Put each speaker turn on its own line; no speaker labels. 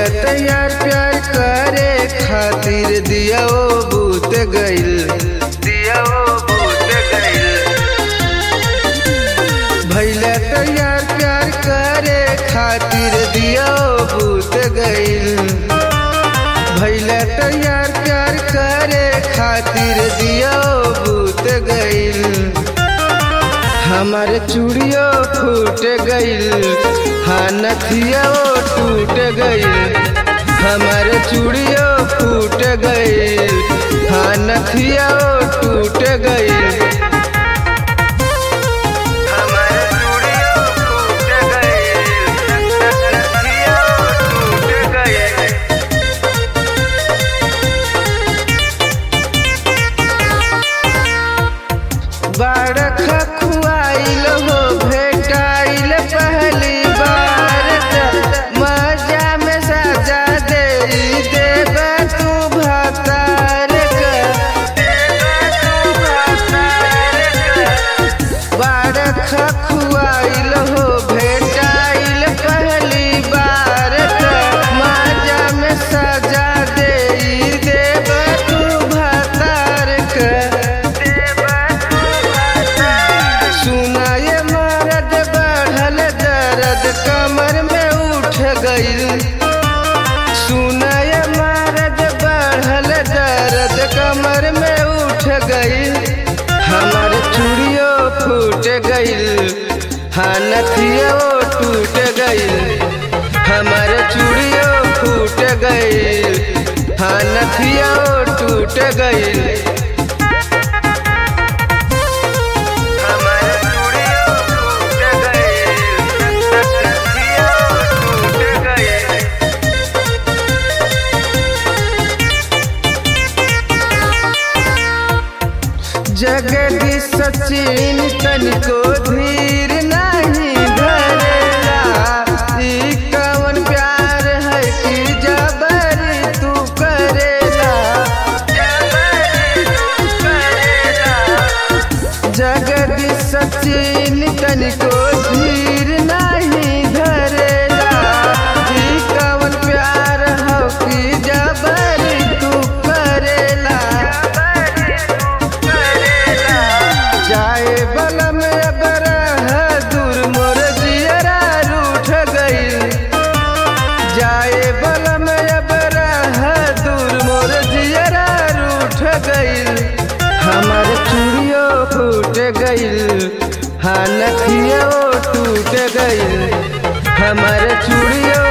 तैयार प्यार करे खातिर दिया ओ बूत गइल दिया ओ बूत गइल भैले तैयार प्यार करे खातिर दिया ओ बूत गइल भैले तैयार प्यार करे खातिर दिया ओ बूत गइल हमार चूड़ियो फूट गइल हाँ नथिया ओ टूट गइल हमार चूड़ियो फूट गइल हाँ नथिया ओ टूट गइल हमार चूड़ियो फूट गइल नथिया ओ टूट गइल बाड़ख खुआइल हो भेटाइल पहली बार त मजा में सजा दे देब तू भतार बाड़ख खुआइल हो भेटाइल पहली बार त मजा में सजा दे देब तू भतार सुनाए मरद बढ़ल दर्द कमर में उठ गइल सुनाए मरद बढ़ल दर्द कमर में उठ गइल हमार चूड़ियो फूट गइल हाँ नथियो टूट गइल हमार चूड़ियो फूट गइल हाँ नथियो टूट गइल हमार चूड़ियो टूट गइल नथियो टूट गइल जगदी सचिन तनिको धीर नहीं धरेला ई कवन प्यार है कि जबरी तू करेला जगदी सचिन तनिको धीर नहीं धरेला ई कवन प्यार है कि जबरी तू करेला जाए बलम बरह दूर मोर जियरा रूठ गइल जाए बलम बरह दूर मोर जियरा रूठ गइल हमार चूड़ियो फूट गइल हाँ नथियो टूट गइल हमार चूड़ियो